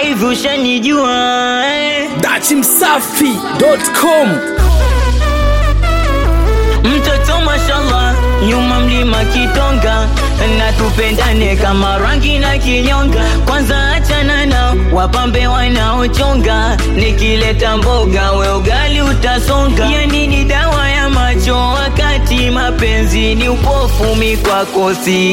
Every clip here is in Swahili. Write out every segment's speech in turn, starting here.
hivi ushanijua eh? dachimsafi.com mtoto mashallah nyuma mlima kitonga na tupendane kama rangi na kinyonga kwanza achana na wapambe wanaochonga nikileta mboga we ugali utasonga yani ni dawa ya macho wakati mapenzi ni upofu mi kwako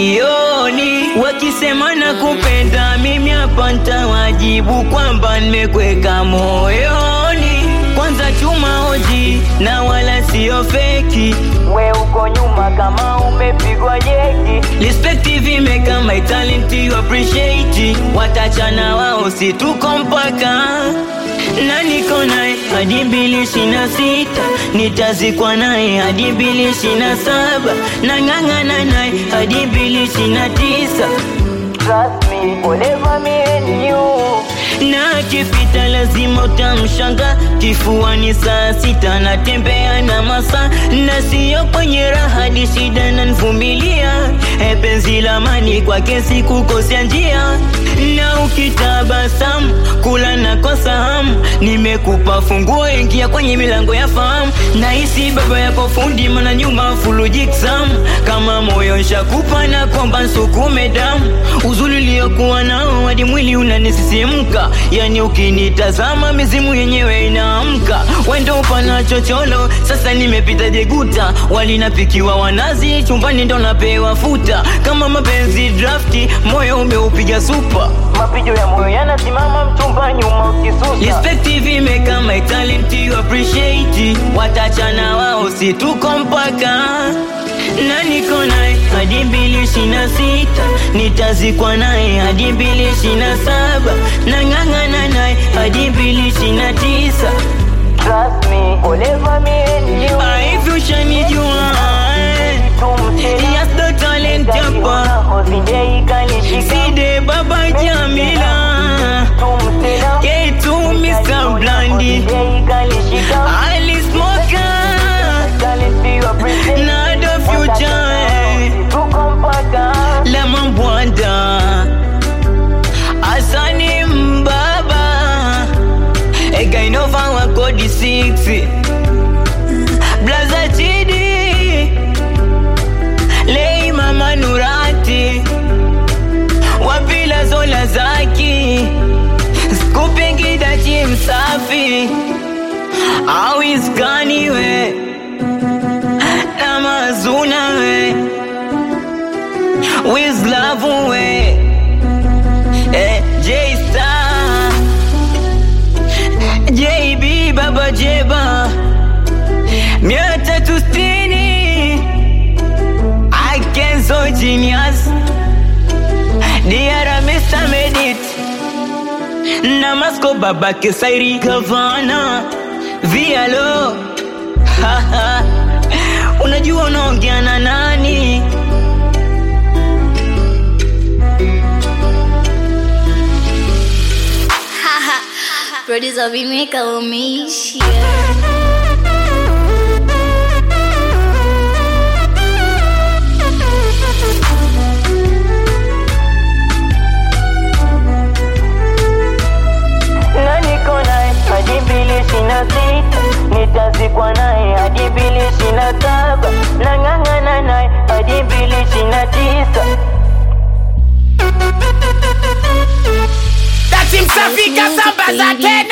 sioni wakisema na kupenda mimi hapa ntawajibu kwamba nimekweka moyoni kwanza chuma hoji na wala sio feki we uko nyuma kama umepigwa jeki respect vimeka my talent you appreciate watachana wao si tuko mpaka na niko naye hadi mbili ishirini na sita nitazikwa naye hadi mbili ishirini na saba na ng'ang'ana naye hadi mbili ishirini na tisa Trust me, forever me and you. Na akipita lazima utamshanga kifuani saa sita natembea na masa na siyo kwenye raha ni shida na nvumilia e penzi la mani kwake sikukosea njia na ukitabasamu kula na kosa hamu nimekupa funguo ingia kwenye milango ya fahamu nahisi baba yako fundi mana nyuma fulu jiksamu kama moyo nshakupa na kwamba nsukume damu uzuri uliokuwa nao hadi mwili unanisisimka yani ukinitazama mizimu yenyewe inaamka wendo upana chocholo sasa nimepita jeguta walinapikiwa wanazi chumbani ndo napewa futa kama mapenzi drafti moyo umeupiga supa mapijo ya moyo yanasimama mchumba nyuma ukisusa respect vimeka my talent you appreciate watachana wao si tuko mpaka na niko naye hadi mbili ishirini na sita nitazikwa naye hadi mbili ishirini na saba na ng'ang'ana naye hadi mbili ishirini na tisa Trust me, forever me and you. Ah, hivi ushanijua eh? Yes, the talent hapa Side Baba Jamila K2 Mr. Blondie Ali Smoker na the future eh. Lemon Bwanda Asani Mbaba Egainova wa kodi 6 Blaza Chidi Lei Mama Nurati Wapila Zola Zaki Skupingi Dachi Msafi Awiskani we na mazuna we with love we eh, J Star JB Baba Jeba mia tatu sitini I can so genius Diara Mr. Medit na Masko Baba Kesairi Gavana Vialo Haha. Unajua unaongea na nani? Producer Vimeka umeishia. na niko naye hadi mbili ishirini na sita nitazikwa naye hadi mbili ishirini na saba na ng'ang'ana naye hadi mbili ishirini na tisa dachimsafi kasamba za tena